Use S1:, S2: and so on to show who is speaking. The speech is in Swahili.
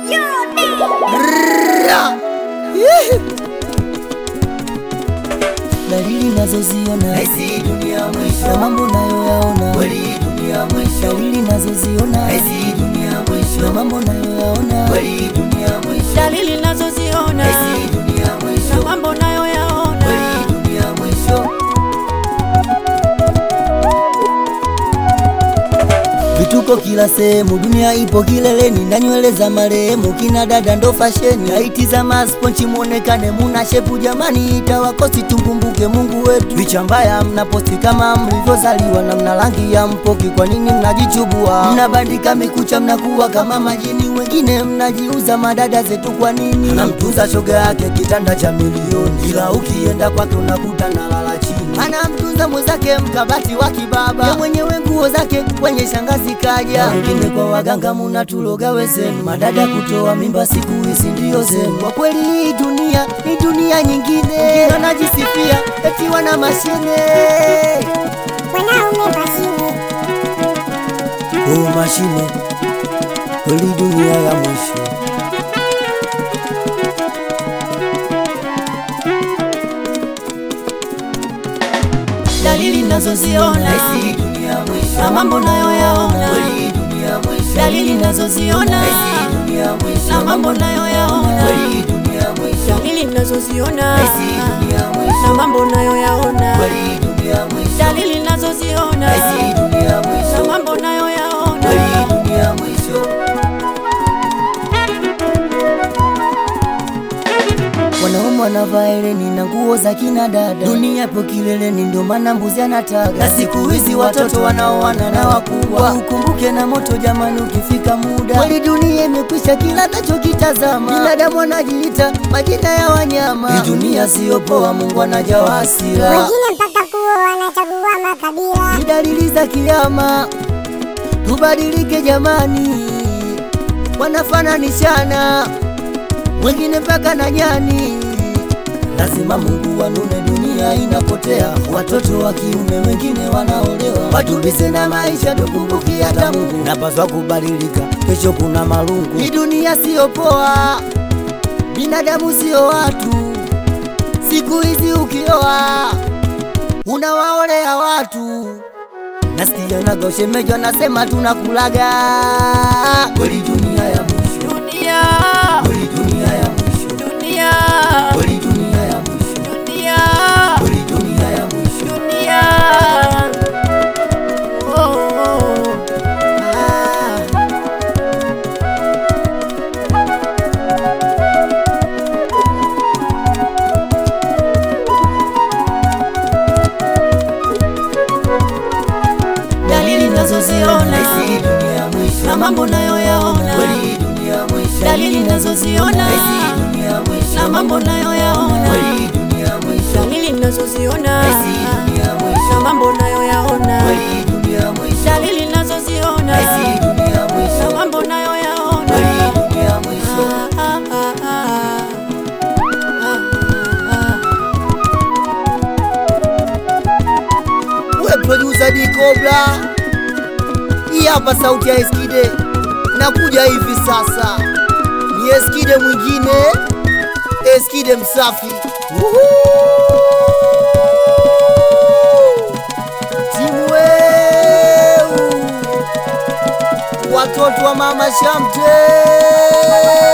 S1: dalili nazoziona
S2: Naisi dunia mwisho
S1: na mambo nayoyaona
S2: kweli dunia mwisho
S1: dalili nazoziona
S2: Naisi dunia
S1: na
S2: mwisho
S1: mambo nayoyaona
S2: kweli dunia mwisho
S3: dalili nazoziona
S2: Naisi dunia
S3: na
S2: mwisho
S3: mambo nayoyaona
S2: kweli dunia mwisho
S1: vituko kila sehemu, dunia ipo kileleni na nywele za marehemu, kina dada ndo fasheni, haiti za masponchi muonekane muna shepu, jamani itawakosi tumkumbuke Mungu wetu. Picha mbaya mnaposti kama mlivyozaliwa na mna rangi ya mpoki, kwa nini mnajichubua? Mnabandika mikucha, mnakuwa kama majini, wengine mnajiuza madada zetu, kwa nini? Anamtunza shoga yake kitanda cha milioni, ila ukienda kwake unakuta nalala chini anamtunza mwenzake mkabati wa kibaba, ye mwenyewe nguo zake kwenye shangazi kaja. Na wengine kwa waganga munatuloga wezenu, madada kutoa mimba siku hizi ndio zenu. Kwa kweli hii dunia ni dunia nyingine, wengine wanajisifia eti wana mashine
S4: wanaume mashine
S1: oh, mashine kweli dunia ya mwisho.
S3: dalili nazoziona
S2: Naisi dunia mwisho
S3: na mambo nayoyaona
S2: kweli dunia mwisho
S3: dalili nazoziona
S2: Naisi dunia
S3: na
S2: mwisho
S3: mambo nayoyaona
S2: kweli dunia mwisho
S3: dalili nazoziona
S2: Naisi dunia mwisho
S3: na mambo nayoyaona
S2: kweli dunia mwisho
S3: dalili nazoziona
S2: Naisi dunia
S3: na
S2: mwisho
S3: mambo nayoyaona
S2: kweli dunia mwisho
S1: Wanaume wanavaa hereni na nguo za kina dada, dunia ipo kileleni, ndio maana mbuzi anataga. Na siku hizi watoto wanaoana na wakubwa, ukumbuke na moto jamani, ukifika muda. Kweli dunia imekwisha, kila nachokitazama binadamu anajiita majina ya wanyama. Hii dunia siyo poa, Mungu anajawa hasira.
S4: wengine mpaka kuo wanachagua makabila
S1: Ni dalili za kiama, tubadilike jamani, wanafananishana wengine mpaka na nyani. Lazima Mungu wanune, dunia inapotea, watoto wa kiume wengine wanaolewa, watulize na maisha, tukumbuki hata Mungu. Napaswa kubadilika, kesho kuna marungu. Hii dunia siyo poa, binadamu siyo watu. Siku hizi ukioa unawaolea watu nasikia naga ushemeji anasema tunakulaga
S2: kweli dunia ya mwisho
S3: dunia
S2: kweli dunia ya mwisho
S3: dunia
S2: kweli dunia ya mwisho
S3: dunia
S2: kweli dunia ya mwisho
S3: dunia oh, oh. Ah. dalili nazoziona
S2: Naisi dunia ya mwisho
S3: na mambo nayoyaona
S2: kweli dunia ya mwisho
S3: dalili nazoziona
S2: Naisi dunia ya mwisho
S3: na mambo nayoyaona
S2: kweli dunia ya mwisho
S3: dalili nazoziona
S2: Naisi dunia ya mwisho
S3: na mambo nayoyaona
S2: kweli dunia ya mwisho
S3: dalili nazoziona
S2: Naisi dunia ya
S3: na
S2: mwisho
S3: mambo nayoyaona
S2: kweli dunia ya mwisho
S3: Ah, ah, ah, ah. Ah, ah,
S1: we producer D Cobra. Hii hapa sauti ya Eskide nakuja hivi sasa, ni Eskide mwingine, Eskide msafi. Uhu! Timu weu, watoto wa mama Shamte